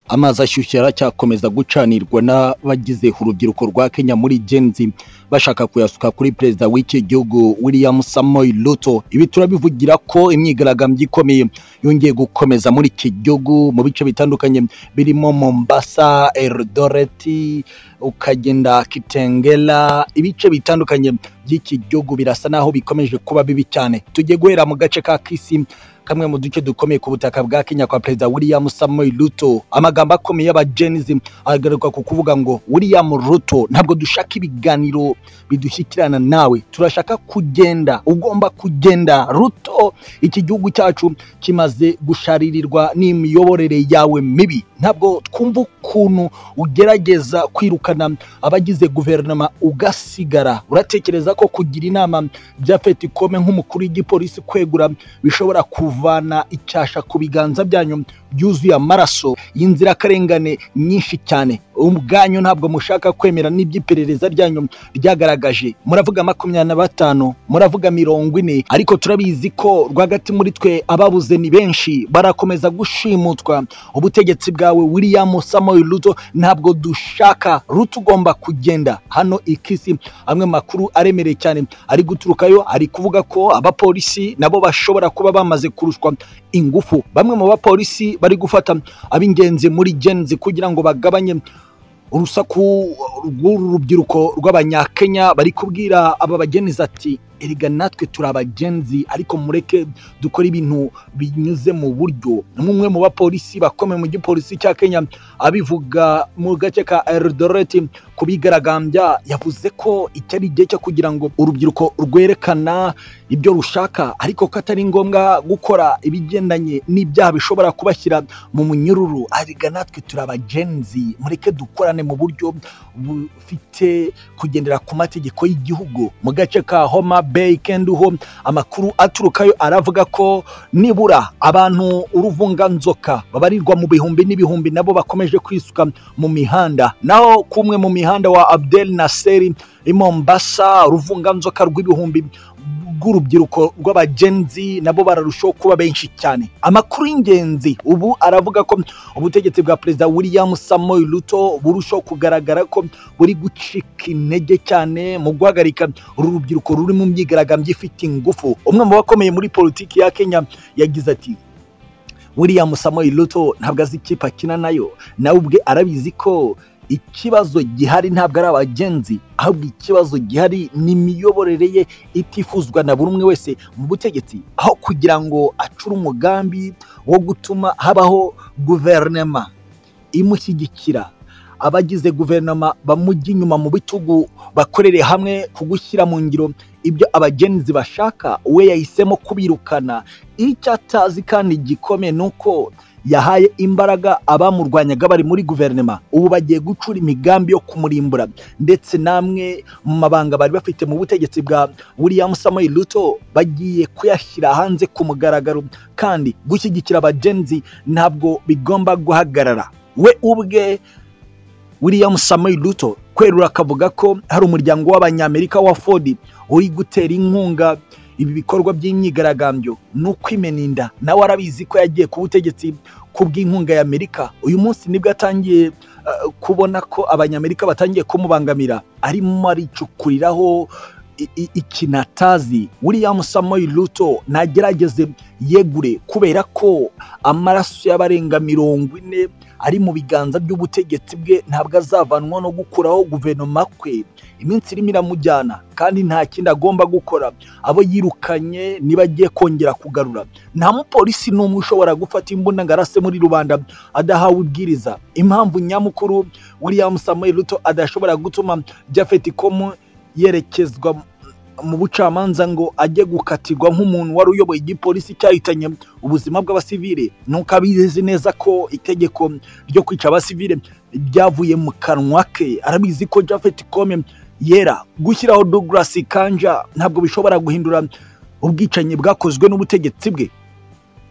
amazi ashyushye aracyakomeza gucanirwa n'abagize urubyiruko rwa kenya muri genzi bashaka kuyasuka kuri perezida w'iki gihugu william samoyi ruto ibi turabivugira ko imyigaragambyo ikomeye yongeye gukomeza muri iki gihugu mu bice bitandukanye birimo mombasa erodoreti ukagenda kitengera ibice bitandukanye by'iki gihugu birasa naho bikomeje kuba bibi cyane tugiye guhera mu gace ka kisi kamwe mu duce dukomeye ku butaka bwa Kenya kwa perezida William Samoei Ruto amagambo akomeye y'abajenzi agaruka ku kuvuga ngo William Ruto ntabwo dushaka ibiganiro bidushyikirana nawe turashaka kugenda ugomba kugenda Ruto iki gihugu cyacu kimaze gusharirirwa n'imiyoborere yawe mibi ntabwo twumva ukuntu ugerageza kwirukana abagize guverinoma ugasigara uratekereza ko kugira inama Japhet Kome nk'umukuru w'igipolisi kwegura bishobora ku kuvana icyasha ku biganza byanyu byuzuye amaraso y'inzirakarengane nyinshi cyane ubwanyu ntabwo mushaka kwemera n'iby'iperereza ryanyu ryagaragaje muravuga makumyabiri na batanu muravuga mirongo ine ariko turabizi ko rwagati muri twe ababuze ni benshi barakomeza gushimutwa ubutegetsi bwawe william samuel ruto ntabwo dushaka ruto ugomba kugenda hano ikisi amwe makuru aremereye cyane ari guturukayo ari kuvuga ko abapolisi nabo bashobora kuba bamaze kurushwa ingufu bamwe mu bapolisi bari gufata ab'ingenzi muri genzi kugira ngo bagabanye urusaku rw'uru rubyiruko rw'abanyakenya bari kubwira aba bagenizi ati erega natwe turi abagenzi ariko mureke dukora ibintu binyuze mu buryo n'umwe mu bapolisi bakomeye mu gipolisi cya kenya abivuga mu gace ka erodoreti kubigaragambya yavuze ko icyari igihe cyo kugira ngo urubyiruko rwerekana ibyo rushaka ariko ko atari ngombwa gukora ibigendanye n'ibyaha bishobora kubashyira mu munyururu erega natwe turi abagenzi mureke dukorane mu buryo bufite kugendera ku mategeko y'igihugu mu gace ka homa Bay Kenduho amakuru aturukayo aravuga ko nibura abantu uruvunganzoka babarirwa mu bihumbi n'ibihumbi nabo bakomeje kwisuka mu mihanda naho kumwe mu mihanda wa Abdel Naseri i Mombasa uruvunganzoka rw'ibihumbi bw'urubyiruko rw'abagenzi nabo bararushaho kuba benshi cyane amakuru y'ingenzi ubu aravuga ko ubutegetsi bwa perezida william samoyi ruto burushaho kugaragara ko buri gucika intege cyane mu guhagarika uru rubyiruko ruri mu myigaragambyo ifite ingufu umwe mu bakomeye muri politiki ya kenya yagize ati william samoyi ruto ntabwo azi ikipe akina nayo nawe ubwe arabizi ko ikibazo gihari ntabwo ari abagenzi ahubwo ikibazo gihari ni imiyoborere ye itifuzwa na buri umwe wese mu butegetsi aho kugira ngo acure umugambi wo gutuma habaho guverinoma imushyigikira abagize guverinoma bamujya inyuma mu bitugu bakorere hamwe ku gushyira mu ngiro ibyo abagenzi bashaka we yahisemo kubirukana icyo atazi kandi gikomeye ni uko yahaye imbaraga abamurwanyaga bari muri guverinoma ubu bagiye gucura imigambi yo kumurimbura ndetse namwe mu mabanga bari bafite mu butegetsi bwa william samuel ruto bagiye kuyashyira hanze ku mugaragaro kandi gushyigikira abagenzi ntabwo bigomba guhagarara we ubwe william samuel ruto kwerura akavuga ko hari umuryango w'abanyamerika wa ford uri gutera inkunga ibi bikorwa by'imyigaragambyo ni ukwimena inda nawe arabizi ko yagiye ku butegetsi kubw'inkunga y'amerika uyu munsi nibwo atangiye kubona ko abanyamerika batangiye kumubangamira arimo aricukuriraho ikinatazi william samoyi ruto ntagerageze yegure kubera ko amaraso y'abarenga mirongo ine ari mu biganza by'ubutegetsi bwe ntabwo azavanwa no gukuraho guverinoma kwe iminsi irimo iramujyana kandi nta kindi agomba gukora abo yirukanye niba agiye kongera kugarura nta mupolisi n'umwe ushobora gufata imbunda ngo arase muri rubanda adahawe ubwiriza impamvu nyamukuru william samoyi ruto adashobora gutuma japhet komu yerekezwa mu bucamanza ngo ajye gukatirwa nk'umuntu wari uyoboye igipolisi cyahitanye ubuzima bw'abasivile nuko abizi neza ko itegeko ryo kwica abasivile byavuye mu kanwa ke arabizi ko Japhet Kome yera gushyiraho Douglas Kanja ntabwo bishobora guhindura ubwicanyi bwakozwe n'ubutegetsi bwe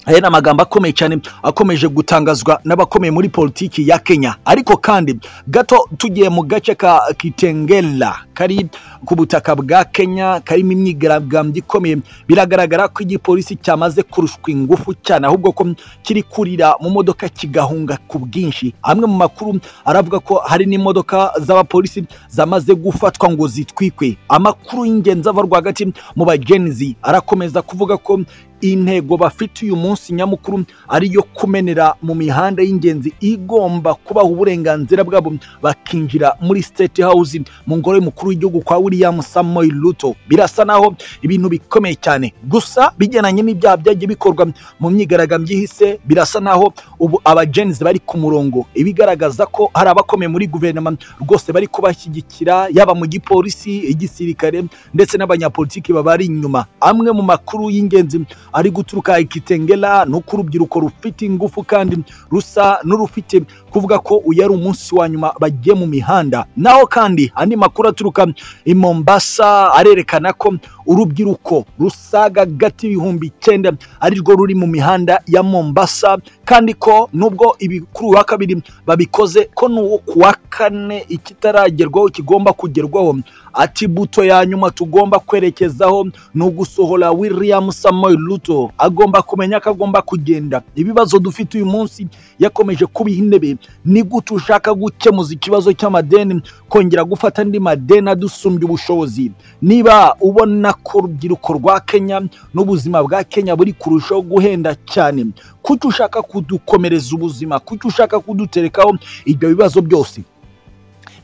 aya ni amagambo akomeye cyane akomeje gutangazwa n'abakomeye muri politiki ya kenya ariko kandi gato tugiye mu gace ka kitengela kari ku butaka bwa kenya karimo imyigaragambyo ikomeye biragaragara ko igipolisi cyamaze kurushwa ingufu cyane ahubwo ko kiri kurira mu modoka kigahunga ku bwinshi amwe mu makuru aravuga ko hari n'imodoka z'abapolisi zamaze gufatwa ngo zitwikwe amakuru y'ingenzi ava rwagati mu bagenzi arakomeza kuvuga ko intego bafite uyu munsi nyamukuru ariyo kumenera mu mihanda y'ingenzi igomba kubaha uburenganzira bwabo bakinjira muri state house mu ngoro y'umukuru w'igihugu kwa william samuel ruto birasa naho ibintu bikomeye cyane gusa bijyananye n'ibyaha byagiye bikorwa mu myigaragambyo ihise birasa naho ubu abagenzi bari ku murongo ibigaragaza ko hari abakomeye muri guverinoma rwose bari kubashyigikira yaba mu gipolisi igisirikare ndetse n'abanyapolitiki babari inyuma amwe mu makuru y'ingenzi ari guturuka ikitengera ni uko urubyiruko rufite ingufu kandi rusa n'urufite kuvuga ko uyu ari umunsi wa nyuma bagiye mu mihanda naho kandi andi makuru aturuka i mombasa arerekana ko urubyiruko rusaga gati ibihumbi icyenda arirwo ruri mu mihanda ya mombasa kandi ko nubwo ibikuru wa kabiri babikoze ko n'uwo ku wa kane ikitaragerwaho kigomba kugerwaho ati buto ya nyuma tugomba kwerekezaho ni ugusohora william samuel ruto agomba kumenya ko agomba kugenda ibibazo dufite uyu munsi yakomeje kubiha intebe ni gute ushaka gukemuza ikibazo cy'amadeni kongera gufata andi madeni adusumbya ubushobozi niba ubona ko urubyiruko rwa kenya n'ubuzima bwa kenya buri kurushaho guhenda cyane kuki ushaka kudukomereza ubuzima kuki ushaka kuduterekaho ibyo bibazo byose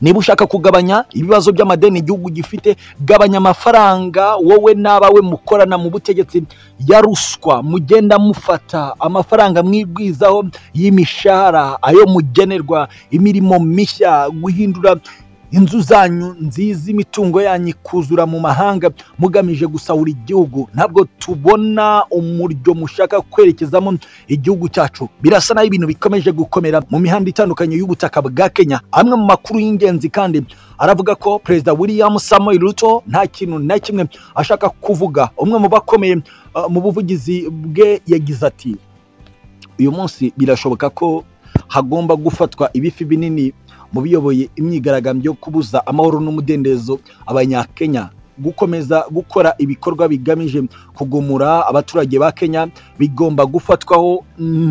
niba ushaka kugabanya ibibazo by'amadeni igihugu gifite gabanya amafaranga wowe n'abawe mukorana mu butegetsi ya ruswa mugenda mufata amafaranga mwibwizaho y'imishahara ayo mugenerwa imirimo mishya guhindura inzu zanyu nziza imitungo yanyu ikuzura mu mahanga mugamije gusahura igihugu ntabwo tubona umuryo mushaka kwerekezamo igihugu cyacu birasa naho ibintu bikomeje gukomera mu mihanda itandukanye y'ubutaka bwa kenya amwe mu makuru y'ingenzi kandi aravuga ko perezida william samuel ruto nta kintu na kimwe ashaka kuvuga umwe mu bakomeye uh, mu buvugizi bwe yagize ati uyu munsi birashoboka ko hagomba gufatwa ibifi binini mu biyoboye imyigaragambyo yo kubuza amahoro n'umudendezo abanyakenya gukomeza gukora ibikorwa bigamije kugumura abaturage ba kenya bigomba gufatwaho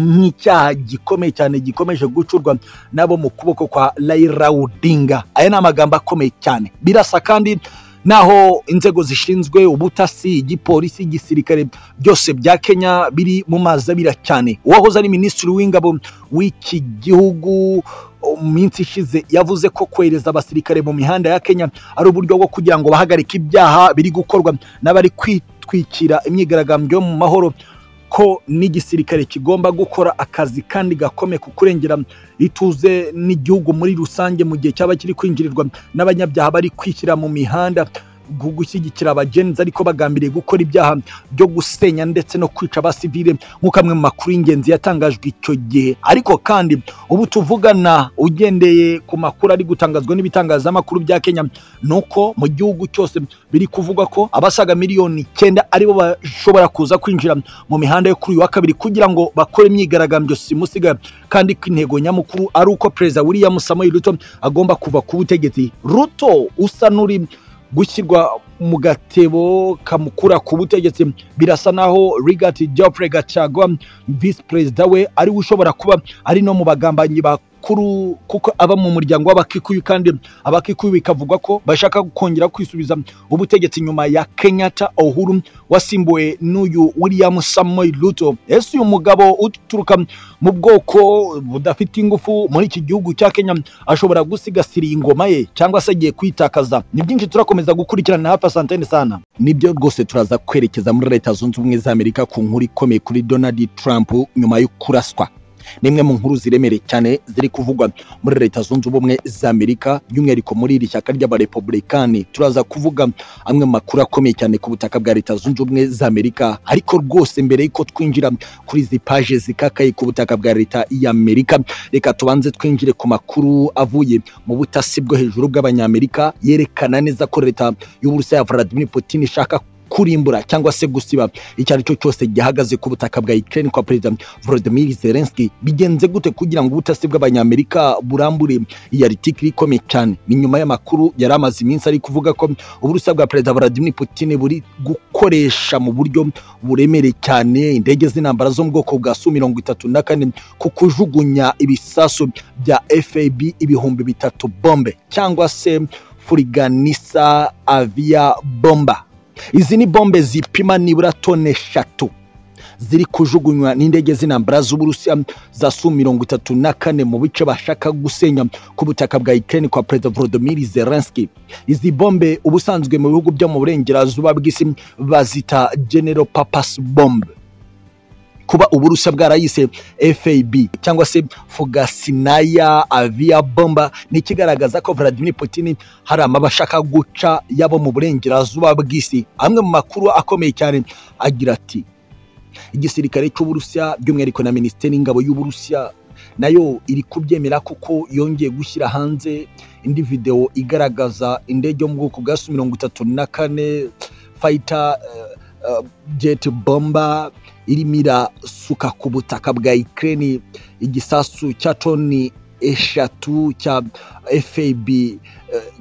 nk'icyaha gikomeye cyane gikomeje gucurwa nabo mu kuboko kwa Raila Odinga aya ni amagambo akomeye cyane birasa kandi naho inzego zishinzwe ubutasi igipolisi igisirikare byose bya kenya biri mu mazabira cyane uwahoze ari minisitiri w'ingabo w'iki gihugu mu minsi ishize yavuze ko kohereza abasirikare mu mihanda ya kenya ari uburyo bwo kugira ngo bahagarike ibyaha biri gukorwa n'abari kwitwikira imyigaragambyo yo mu mahoro ko n'igisirikare kigomba gukora akazi kandi gakomeye ku kurengera ituze n'igihugu muri rusange mu gihe cyaba kiri kwinjirirwa n'abanyabyaha bari kwishyira mu mihanda gushyigikira abagenzi ariko bagambiriye gukora ibyaha byo gusenya ndetse no kwica abasivile nk'uko amwe mu makuru y'ingenzi yatangajwe icyo gihe ariko kandi ubu tuvugana ugendeye ku makuru ari gutangazwa n'ibitangazamakuru bya kenya ni uko mu gihugu cyose biri kuvuga ko abasaga miliyoni icyenda aribo bashobora kuza kwinjira mu mihanda yo kuri uyu wa kabiri kugira ngo bakore imyigaragambyo simusiga kandi ko intego nyamukuru ari uko perezida william samuel ruto agomba kuva ku butegetsi ruto usa n'uri gushyirwa mu gatebo kamukura ku butegetsi birasa naho rigati Geoffrey gacagwa visi perezida we ariwe ushobora kuba ari no mu bagambanyi bakuru kuko aba mu muryango w'abakikuyu kandi abakikuyu bikavugwa ko bashaka kongera kwisubiza ubutegetsi nyuma ya kenyatta ohuru wasimbuwe n'uyu william samuel ruto ese uyu mugabo uturuka mu bwoko budafite ingufu muri iki gihugu cya kenya ashobora gusigasira ingoma ye cyangwa se agiye kwitakaza ni byinshi turakomeza gukurikirana hafi asantene sana nibyo rwose turaza kwerekeza muri leta zunze ubumwe za amerika ku nkuru ikomeye kuri donald trump nyuma yo kuraswa ni imwe mu nkuru ziremereye cyane ziri kuvugwa muri leta zunze ubumwe za amerika by'umwihariko muri iri shyaka ry'abarepublikani turaza kuvuga amwe mu makuru akomeye cyane ku butaka bwa leta zunze ubumwe za amerika ariko rwose mbere y'uko twinjira kuri izi paje zikakaye ku butaka bwa leta y'amerika reka tubanze twinjire ku makuru avuye mu butasi bwo hejuru bw'abanyamerika yerekana neza ko leta y'uburusiya ya vladimir putin ishaka kurimbura cyangwa se gusiba icyo ari cyo cyose gihagaze ku butaka bwa Ukraine kwa perezida Volodymyr Zelensky bigenze gute kugira ngo ubutasi bw'abanyamerika burambure iyi article ikomeye cyane ni nyuma y'amakuru yari amaze iminsi ari kuvuga ko uburusiya bwa perezida Vladimir Putin buri gukoresha mu buryo buremere cyane indege z'intambara zo mu bwoko bwa Su mirongo itatu na kane ku kujugunya ibisasu bya FAB ibihumbi bitatu bombe cyangwa se furiganisa avia bomba izi ni bombe zipima nibura tone eshatu ziri kujugunywa n'indege z'intambara z'uburusiya za su mirongo itatu na kane mu bice bashaka gusenya ku butaka bwa ukraine kwa perezida volodymyr zelensky izi bombe ubusanzwe mu bihugu byo mu burengerazuba bw'isi bazita general purpose bombe kuba uburusiya bwarayise fab cyangwa se fugasinaya avia bomba ni ikigaragaza ko vladimir putin hari amaba ashaka guca yabo mu burengerazuba bw'isi amwe mu makuru akomeye cyane agira ati igisirikare cy'uburusiya by'umwihariko na minisiteri y'ingabo y'uburusiya nayo iri kubyemera kuko yongeye gushyira hanze indi videwo igaragaza indege yo mu bwoko bwa su mirongo itatu na kane fayita jeti bomba irimo irasuka ku butaka bwa Ukraine igisasu cya toni eshatu cya FAB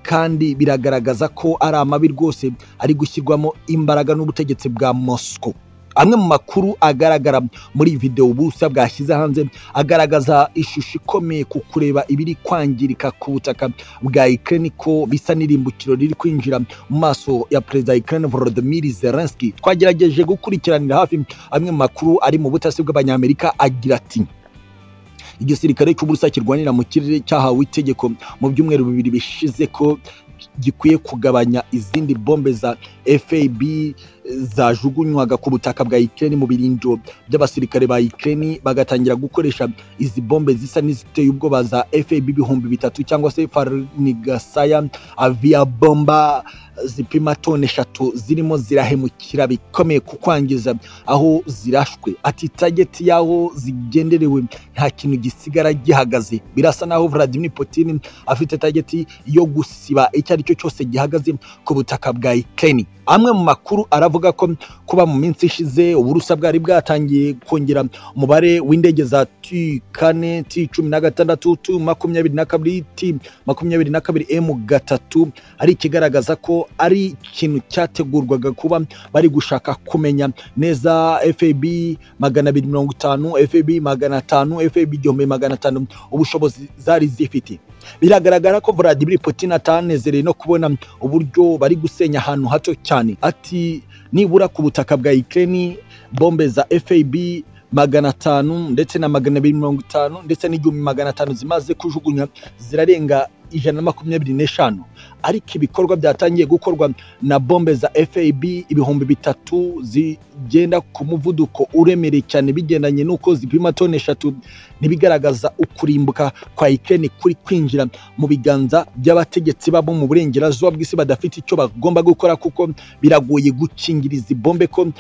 kandi biragaragaza ko ari amabi rwose ari gushyirwamo imbaraga n'ubutegetsi bwa Moscow amwe mu makuru agaragara muri iyi videwo ubusa bwashyize hanze agaragaza ishusho ikomeye ku kureba ibiri kwangirika ku butaka bwa Ukraine ko bisa n'irimbukiro riri kwinjira mu maso ya perezida Ukraine Volodymyr Zelensky twagerageje gukurikiranira hafi amwe mu makuru ari mu butasi bw'abanyamerika agira ati igisirikare cy'uburusiya kirwanira mu kirere cyahawe itegeko mu byumweru bibiri bishize ko gikwiye kugabanya izindi bombe za FAB zajugunywaga ku butaka bwa Ukraine mu birindiro by'abasirikare ba Ukraine bagatangira gukoresha izi bombe zisa n'iziteye ubwoba za FAB ibihumbi bitatu cyangwa se Farnigasaya avia bomba zipima tone eshatu zirimo zirahemukira bikomeye ku kwangiza aho zirashwe ati tageti y'aho zigenderewe nta kintu gisigara gihagaze birasa naho Vladimir Putin afite tageti yo gusiba icyo ari cyo cyose gihagaze ku butaka bwa Ukraine amwe mu makuru aravuga ko kuba mu minsi ishize uburusa bwari bwatangiye kongera umubare w'indege za T kane T cumi na gatandatu T makumyabiri na kabiri T makumyabiri na kabiri M gatatu ari ikigaragaza ko ari ikintu cyategurwaga kuba bari gushaka kumenya neza FAB magana abiri mirongo itanu FAB magana atanu FAB igihumbi magana atanu ubushobozi zari zifite biragaragara ko Vladimir Putin atanezereye no kubona uburyo bari gusenya ahantu hato cyane ati nibura ku butaka bwa Ukraine bombe za FAB magana atanu ndetse na magana abiri mirongo itanu ndetse n'igihumbi magana atanu zimaze kujugunya zirarenga ijana na makumyabiri n'eshanu ariko ibikorwa byatangiye gukorwa na bombe za FAB ibihumbi bitatu zigenda ku muvuduko uremereye cyane bigendanye n'uko zipima toni eshatu ntibigaragaza ukurimbuka kwa Ukraine kuri kwinjira mu biganza by'abategetsi babo mu burengerazuba bw'isi badafite icyo bagomba gukora kuko biragoye gukingira izi bombe ko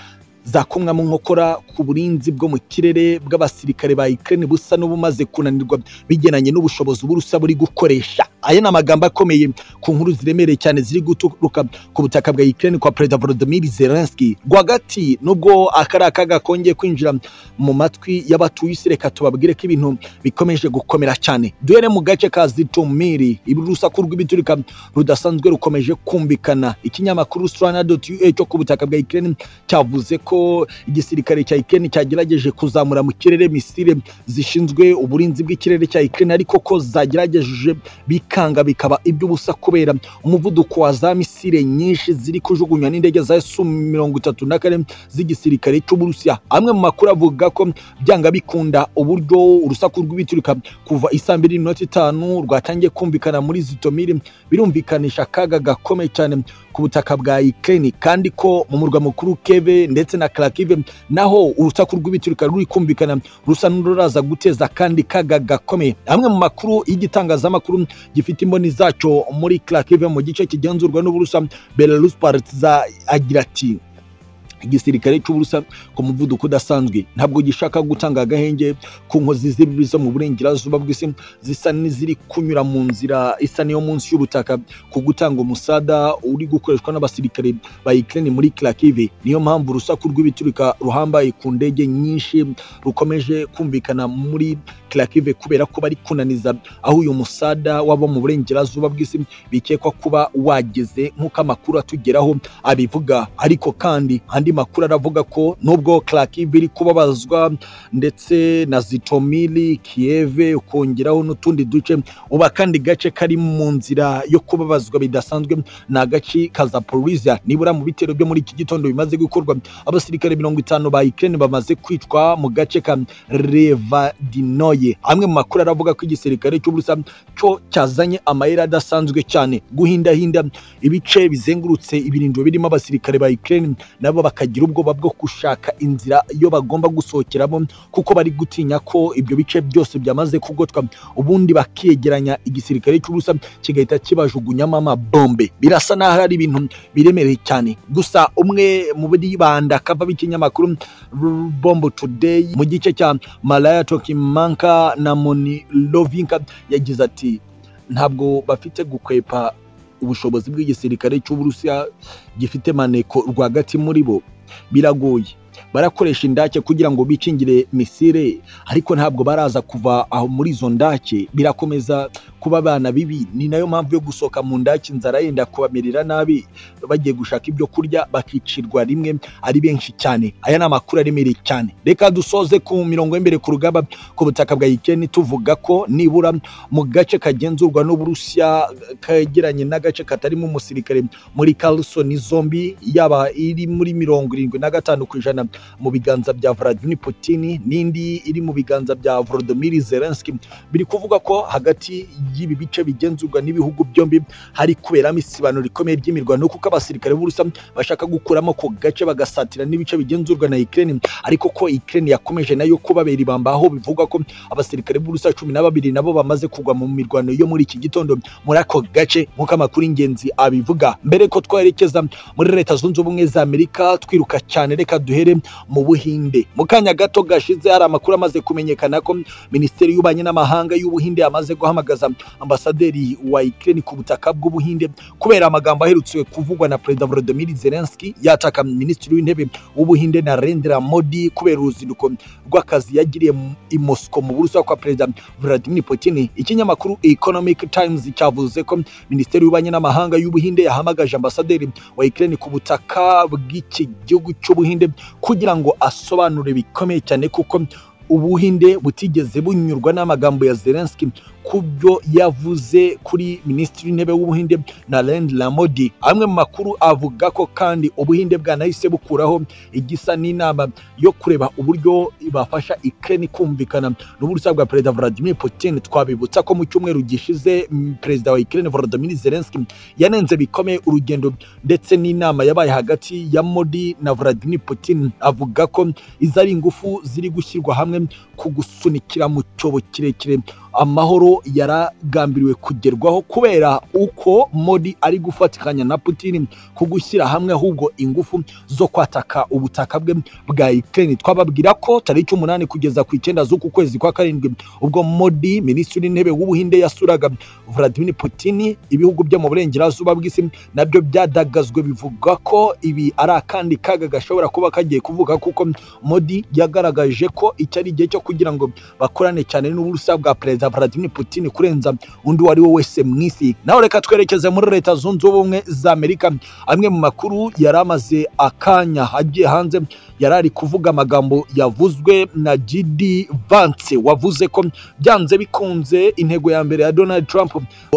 zakomwamo nkokora ku burinzi bwo mu kirere bw'abasirikare ba Ukraine busa n'ubumaze kunanirwa bigenanye n'ubushobozi burusa buri gukoresha aya ni amagambo akomeye ku nkuru ziremereye cyane ziri guturuka ku butaka bwa Ukraine kwa Perezida Volodymyr Zelensky rwagati nubwo akari akaga kongeye kwinjira mu matwi y'abatuye isi reka tubabwire ko ibintu bikomeje gukomera cyane duhere mu gace ka Zitomiri urusaku rw'ibiturika rudasanzwe rukomeje kumvikana ikinyamakuru Strana.ua cyo ku butaka bwa Ukraine cyavuze ko ko igisirikare cya Ukraine cyagerageje kuzamura mu kirere misile zishinzwe uburinzi bw'ikirere cya Ukraine ariko ko zagerageje bikanga bikaba iby'ubusa kubera umuvuduko wa za misile nyinshi ziri kujugunywa n'indege za Su mirongo itatu na kane z'igisirikare cy'Uburusiya amwe mu makuru avuga ko byanga bikunda uburyo urusaku rw'ibiturika kuva isaa mbiri n'iminota itanu rwatangiye kumvikana muri Zitomiri birumvikanisha akaga gakomeye cyane ku butaka bwa Ukraine kandi ko mu murwa mukuru Kiev ndetse na Kharkiv naho urusaku rw'ibiturika ruri kumvikana rusa n'ururaza guteza kandi kaga gakomeye amwe mu makuru y'igitangazamakuru gifite imboni zacyo muri Kharkiv mu gice kigenzurwa n'uburusa Belarus Partizan agira ati igisirikare cy'uburusa ku muvuduko udasanzwe ntabwo gishaka gutanga agahenge ku nkozi z'ibibi zo mu burengerazuba bw'isi zisa n'iziri kunyura mu nzira isa n'iyo munsi y'ubutaka ku gutanga umusada uri gukoreshwa n'abasirikare ba Ukraine muri Kharkiv niyo mpamvu urusaku rw'ibiturika ruhambaye ku ndege nyinshi rukomeje kumvikana muri Kharkiv kubera ko bari kunaniza aho uyu musada waba mu burengerazuba bw'isi bikekwa kuba wageze nk'uko amakuru atugeraho abivuga ariko kandi andi makuru aravuga ko nubwo Kharkiv iri kubabazwa ndetse na Zitomili Kiev ukongeraho n'utundi duce uba kandi gace kari mu nzira yo kubabazwa bidasanzwe ni agace ka Zaporizhia nibura mu bitero byo muri iki gitondo bimaze gukorwa abasirikare mirongo itanu ba Ukraine bamaze kwicwa mu gace ka Revadinoye amwe mu makuru aravuga ko igisirikare cy'uburusa cyo cyazanye amayeri adasanzwe cyane guhindahinda ibice bizengurutse ibirindiro birimo abasirikare ba Ukraine nabo bakagira ubwoba bwo gushaka inzira iyo bagomba gusohokeramo kuko bari gutinya ko ibyo bice byose byamaze kugotwa ubundi bakegeranya igisirikare cy'ubusa kigahita kibajugunyamo amabombe birasa n'aho ari ibintu biremereye cyane gusa umwe mu bibanda kava b'ikinyamakuru bombo today mu gice cya malaya tokimanka na monilovinka yagize ati ntabwo bafite gukwepa ubushobozi bw'igisirikare cy'uburusiya gifite maneko rwagati muri bo biragoye barakoresha indake kugira ngo bikingire misire ariko ntabwo baraza kuva aho muri izo ndake birakomeza kuba abana bibi ni nayo mpamvu yo gusohoka mu ndake inzara yenda kubamerera nabi bagiye gushaka ibyo kurya bakicirwa rimwe ari benshi cyane aya ni amakuru aremereye cyane reka dusoze ku mirongo y'imbere ku rugamba ku butaka bwa Ukraine tuvuga ko nibura mu gace kagenzurwa n'Uburusiya kegeranye n'agace katarimo umusirikare muri Kherson zombi yaba iri muri mirongo irindwi na gatanu ku ijana mu biganza bya Vladimir Putin n'indi iri mu biganza bya Volodymyr Zelensky biri kuvuga ko hagati y'ibi bice bigenzurwa n'ibihugu byombi hari kuberamo isibano rikomeye ry'imirwano kuko abasirikare b'urusa bashaka gukuramo ako gace bagasatira n'ibice bigenzurwa na Ukraine ariko ko Ukraine yakomeje nayo kubabera ibamba aho bivugwa ko abasirikare b'urusa cumi na babiri nabo bamaze kugwa mu mirwano yo muri iki gitondo muri ako gace nk'uko amakuru ingenzi abivuga mbere ko twerekeza muri leta zunze ubumwe za Amerika twiruka cyane reka duhere mu buhinde mu kanya gato gashize hari amakuru amaze kumenyekana ko minisiteri y'ububanyi n'amahanga y'ubuhinde yamaze guhamagaza ambasaderi wa Ukraine ku butaka bw'ubuhinde kubera amagambo aherutse kuvugwa na perezida Volodymyr Zelensky yataka minisitiri w'intebe w'ubuhinde Narendra Modi kubera uruzinduko rw'akazi yagiriye i Moscow mu burusa kwa perezida Vladimir Putin ikinyamakuru Economic Times cyavuze ko minisiteri y'ububanyi n'amahanga y'ubuhinde yahamagaje ambasaderi wa Ukraine ku butaka bw'iki gihugu cy'ubuhinde kugira ngo asobanure bikomeye cyane kuko ubuhinde butigeze bunyurwa n'amagambo ya Zelensky ku byo yavuze kuri minisitiri w'intebe w'ubuhinde Narendra Modi amwe mu makuru avuga ko kandi ubuhinde bwanahise bukuraho igisa n'inama yo kureba uburyo bafasha Ukraine kumvikana n'uburusa bwa perezida Vladimir Putin twabibutsa ko mu cyumweru gishize perezida wa Ukraine Volodymyr Zelensky yanenze bikomeye urugendo ndetse n'inama yabaye hagati ya Modi na Vladimir Putin avuga ko izi ari ingufu ziri gushyirwa hamwe ku gusunikira mu cyobo kirekire amahoro yaragambiriwe kugerwaho kubera uko Modi ari gufatikanya na Putin ku gushyira hamwe ahubwo ingufu zo kwataka ubutaka bwe bwa Ukraine twababwira ko tariki umunani kugeza ku icyenda z'uku kwezi kwa karindwi ubwo Modi minisitiri w'intebe w'ubuhinde yasuraga Vladimir Putin ibihugu byo mu burengerazuba bw'isi nabyo byadagazwe bivuga ko ibi ari akandi kaga gashobora kuba kagiye kuvuga kuko Modi yagaragaje ko iki ari igihe cyo kugira ngo bakorane cyane n'uburusa bwa perezida perezida Vladimir Putin kurenza undi uwo ari we wese mu isi naho reka twerekeze muri leta zunze ubumwe za Amerika amwe mu makuru yari amaze akanya agiye hanze yari ari kuvuga amagambo yavuzwe na JD Vance wavuze ko byanze bikunze intego ya mbere ya Donald Trump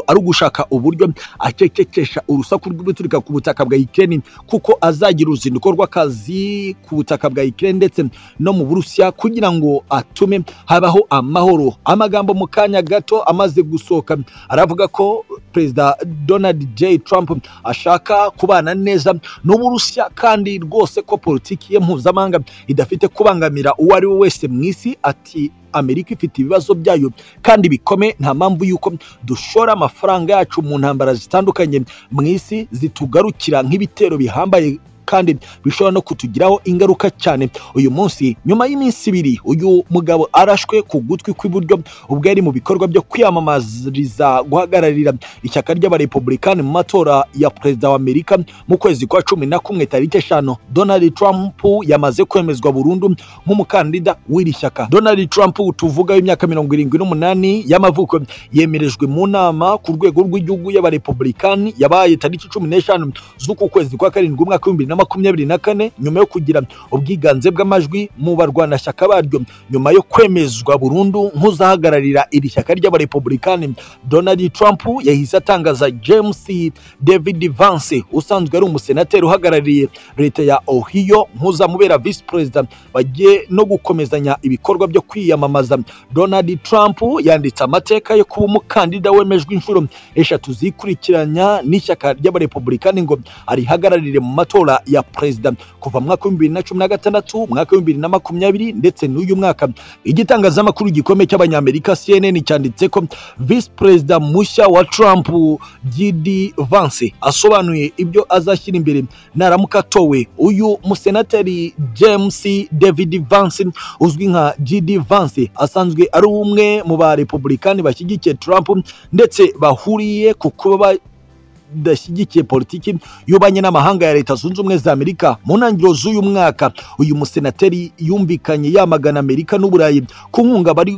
ari ugushaka uburyo akekekesha urusaku rw'ibiturika ku butaka bwa Ukraine kuko azagira uruzinduko rw'akazi ku butaka bwa Ukraine ndetse no mu Burusiya kugira ngo atume habaho amahoro amagambo mu kanya gato amaze gusohoka aravuga ko perezida Donald J Trump ashaka kubana neza n'Uburusiya kandi rwose ko politiki ye mpuzamahanga idafite kubangamira uwo ari we wese mu isi ati Amerika ifite ibibazo byayo kandi bikome nta mpamvu yuko dushora amafaranga yacu mu ntambara zitandukanye mu isi zitugarukira nk'ibitero bihambaye kandi bishobora no kutugiraho ingaruka cyane uyu munsi nyuma y'iminsi ibiri uyu mugabo arashwe ku gutwi kw'iburyo ubwo yari mu bikorwa byo kwiyamamariza guhagararira ishyaka ry'abarepublikani mu matora ya perezida wa amerika mu kwezi kwa cumi na kumwe tariki eshanu donald trump yamaze kwemezwa burundu nk'umukandida w'iri shyaka donald trump tuvuga w'imyaka mirongo irindwi n'umunani y'amavuko yemerejwe mu nama ku rwego rw'igihugu y'abarepublikani yabaye tariki cumi n'eshanu z'uku kwezi kwa karindwi umwaka w'ibihumbi bibiri na makumyabiri na kane nyuma yo kugira ubwiganze bw'amajwi mu barwanashyaka baryo nyuma yo kwemezwa burundu nk'uzahagararira iri shyaka ry'abarepublikani donald trump yahise atangaza james david vance usanzwe ari umusenateri uhagarariye leta ya ohio nk'uzamubera visi perezida bagiye no gukomezanya ibikorwa byo kwiyamamaza donald trump yanditse amateka yo kuba umukandida wemejwe inshuro eshatu zikurikiranya n'ishyaka ry'abarepublikani ngo arihagararire mu matora ya perezida kuva mu mwaka w'ibihumbi bibiri na cumi na gatandatu umwaka w'ibihumbi bibiri na makumyabiri ndetse n'uyu mwaka igitangazamakuru gikomeye cy'abanyamerika cnn cyanditse ko visi perezida mushya wa trump gidi vance asobanuye ibyo azashyira imbere naramuka atowe uyu musenateri james david vance uzwi nka gidi vance asanzwe ari umwe mu barepublikani bashyigikiye trump ndetse bahuriye ku kuba idashyigikiye politiki y'ububanyi n'amahanga ya leta zunze ubumwe za amerika mu ntangiriro z'uyu mwaka uyu musenateri yumvikanye yamagana amerika n'uburayi ku nkunga bari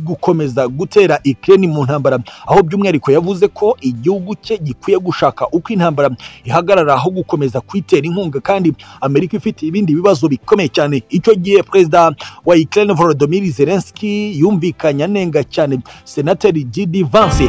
gukomeza gutera Ukraine mu ntambara aho by'umwihariko yavuze ko igihugu cye gikwiye gushaka uko intambara ihagarara aho gukomeza kwitera inkunga kandi Amerika ifite ibindi bibazo bikomeye cyane icyo gihe perezida wa Ukraine Volodymyr Zelensky yumvikanye anenga cyane senateri J.D. Vance